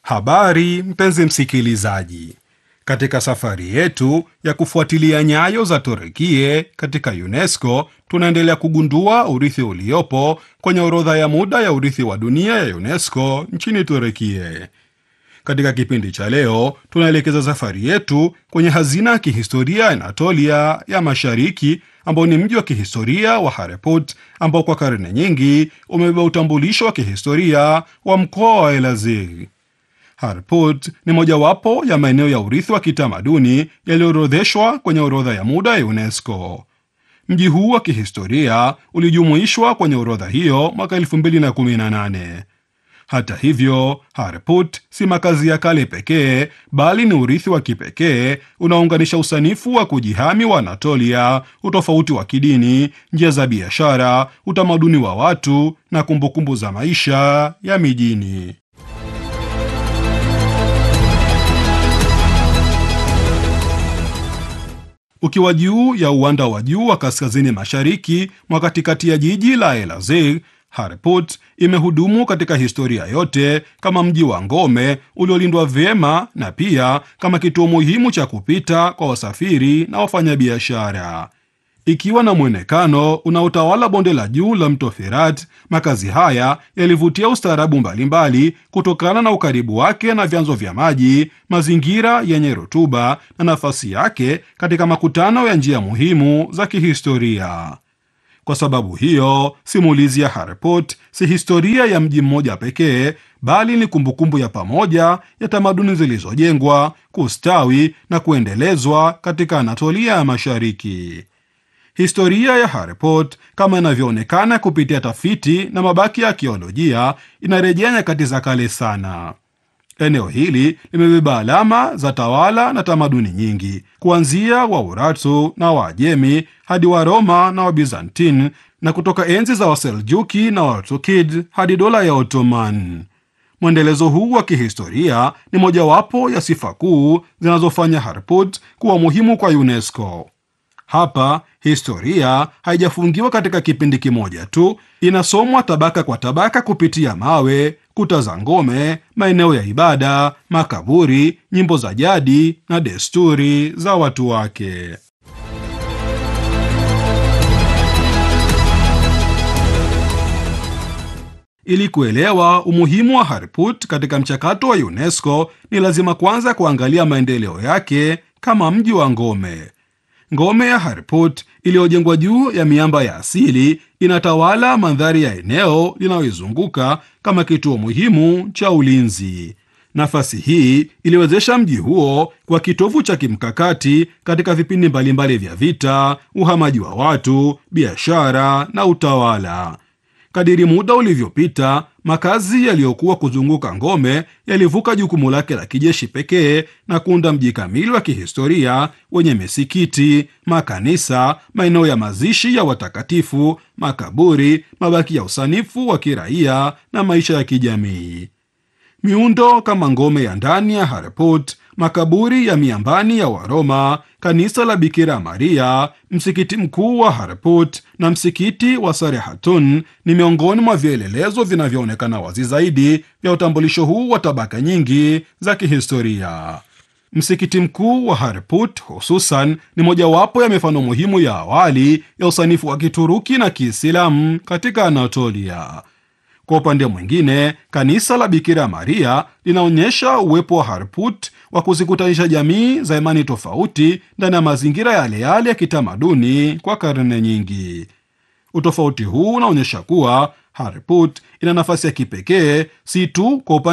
Habari mpenzi msikilizaji, katika safari yetu ya kufuatilia nyayo za Turukie katika UNESCO tunaendelea kugundua urithi uliopo kwenye orodha ya muda ya urithi wa dunia ya UNESCO nchini Turukie. Katika kipindi cha leo tunaelekeza safari yetu kwenye hazina ya kihistoria ya Anatolia ya Mashariki, ambao ni mji wa kihistoria wa Harput ambao kwa karne nyingi umebeba utambulisho wa kihistoria wa mkoa wa Elazig. Harput ni mojawapo ya maeneo ya urithi wa kitamaduni yaliyoorodheshwa kwenye orodha ya muda ya UNESCO. Mji huu wa kihistoria ulijumuishwa kwenye orodha hiyo mwaka 2018. Hata hivyo, Harput si makazi ya kale pekee, bali ni urithi wa kipekee unaounganisha usanifu wa kujihami wa Anatolia, utofauti wa kidini, njia za biashara, utamaduni wa watu na kumbukumbu za maisha ya mijini. Ukiwa juu ya uwanda wa juu wa kaskazini mashariki mwa katikati ya jiji la Elazig, Harput imehudumu katika historia yote kama mji wa ngome uliolindwa vyema na pia kama kituo muhimu cha kupita kwa wasafiri na wafanyabiashara. Ikiwa na mwonekano unaotawala bonde la juu la mto Firat, makazi haya yalivutia ustaarabu mbalimbali kutokana na ukaribu wake na vyanzo vya maji, mazingira yenye rutuba na nafasi yake katika makutano ya njia muhimu za kihistoria. Kwa sababu hiyo, simulizi ya Harput si historia ya mji mmoja pekee, bali ni kumbukumbu ya pamoja ya tamaduni zilizojengwa, kustawi na kuendelezwa katika Anatolia ya Mashariki. Historia ya Harput kama inavyoonekana kupitia tafiti na mabaki ya arkeolojia inarejea nyakati za kale sana. Eneo hili limebeba alama za tawala na tamaduni nyingi, kuanzia Waurartu na Waajemi hadi Waroma na Wabizantini, na kutoka enzi za Waseljuki na Watukid hadi dola ya Ottoman. Mwendelezo huu wa kihistoria ni mojawapo ya sifa kuu zinazofanya Harput kuwa muhimu kwa UNESCO. Hapa historia haijafungiwa katika kipindi kimoja tu, inasomwa tabaka kwa tabaka kupitia mawe, kuta za ngome, maeneo ya ibada, makaburi, nyimbo za jadi na desturi za watu wake. Ili kuelewa umuhimu wa Harput katika mchakato wa UNESCO, ni lazima kwanza kuangalia maendeleo yake kama mji wa ngome. Ngome ya Harput iliyojengwa juu ya miamba ya asili inatawala mandhari ya eneo linaloizunguka kama kituo muhimu cha ulinzi. Nafasi hii iliwezesha mji huo kwa kitovu cha kimkakati katika vipindi mbalimbali vya vita, uhamaji wa watu, biashara na utawala. Kadiri muda ulivyopita, makazi yaliyokuwa kuzunguka ngome yalivuka jukumu lake la kijeshi pekee na kuunda mji kamili wa kihistoria wenye misikiti, makanisa, maeneo ya mazishi ya watakatifu, makaburi, mabaki ya usanifu wa kiraia na maisha ya kijamii. Miundo kama ngome ya ndani ya Harput, makaburi ya miambani ya Waroma, kanisa la Bikira Maria, msikiti mkuu wa Harput na msikiti wa Sarehatun ni miongoni mwa vielelezo vinavyoonekana wazi zaidi vya utambulisho huu wa tabaka nyingi za kihistoria. Msikiti mkuu wa Harput hususan ni mojawapo ya mifano muhimu ya awali ya usanifu wa Kituruki na Kiislamu katika Anatolia. Kwa upande mwingine, kanisa la Bikira Maria linaonyesha uwepo wa Harput wa kuzikutanisha jamii za imani tofauti ndani ya mazingira yale yale ya kitamaduni kwa karne nyingi. Utofauti huu unaonyesha kuwa Harput ina nafasi ya kipekee si tu kwa upande